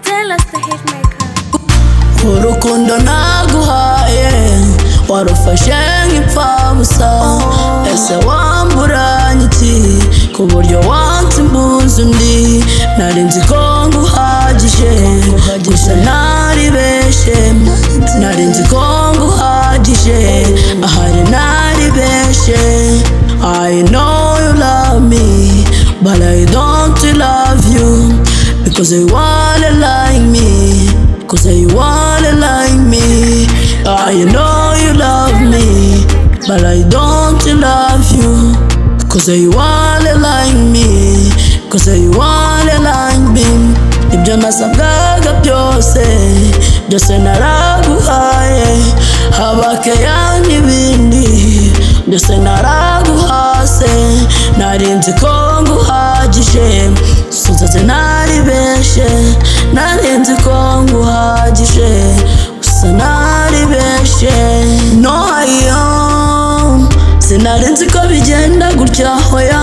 tell us the hitmaker urukundo naguhaye warufashe nk'ipfabusa ese wamburanye iki ku buryo wansi imbuzi undi nari nzi ko nguhagije gusa naribeshye nari nzi ko nguhagije ahari naribeshye I know you love me but I don't love you because you wanna like me Cause you wanna like me I know you love me But I don't love you Cause you wanna like me Cause you wanna like me Ibyo nasabwaga byose Byose naraguhaye Habakeya n'ibindi Byose naraguhase Narinzi ko nguhagije Sinzaze naribeshe Narinzi ko nguhagije Gusa naribeshe No ayo Sinarinzi ko bigenda gutya hoya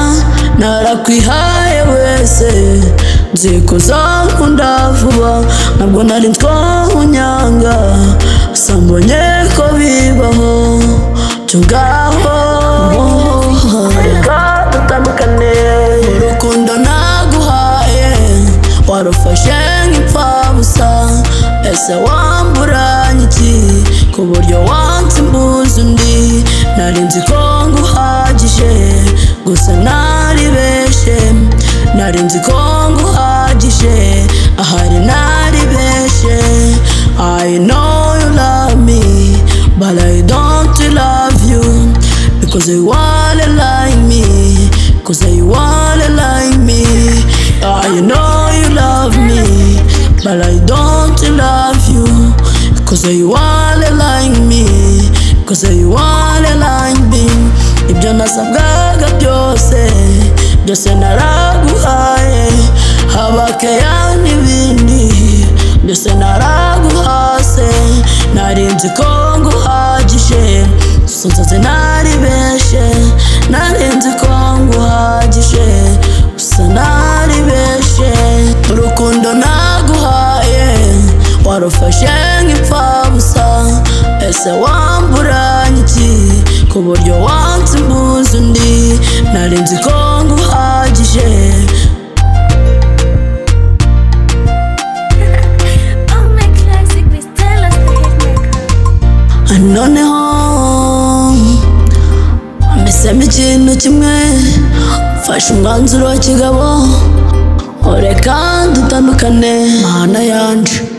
Narakwihaye wese Nzi ko uzankunda vuba Ntabwo nari ko unyanga Gusa mbonye ko bibaho Cyo ngaho Reka dutandukane urukundo naguhaye warufashe nk'ipfabusa ese wamburanye iki ku buryo wansi imbuzi undi nari nzi ko nguhagije gusa naribeshe nari nzi ko nguhagije ahari naribeshe I know you love me but I don't love you because you wanna like me Cause you wanna like me I know you love me But I don't love you Cause you wanna like me Cause you wanna like me Ibyo nasabwaga byose Byose naraguhaye Habakeya n'ibindi Byose naraguhase Narinzi ko nguhagije Sinzaze naribeshe Narinzi ko nguhagije Gusa naribeshe Urukundo naguhaye Warufashe nk'ipfabusa Ese wamburanye iki Ku buryo wansi imbuzi undi Narinzi ko nguhagije Oh my classic miss tell us the hitmaker noneho mbesemo ikintu kimwe mfashe umwanzuro wa kigabo reka dutandukane mana yanje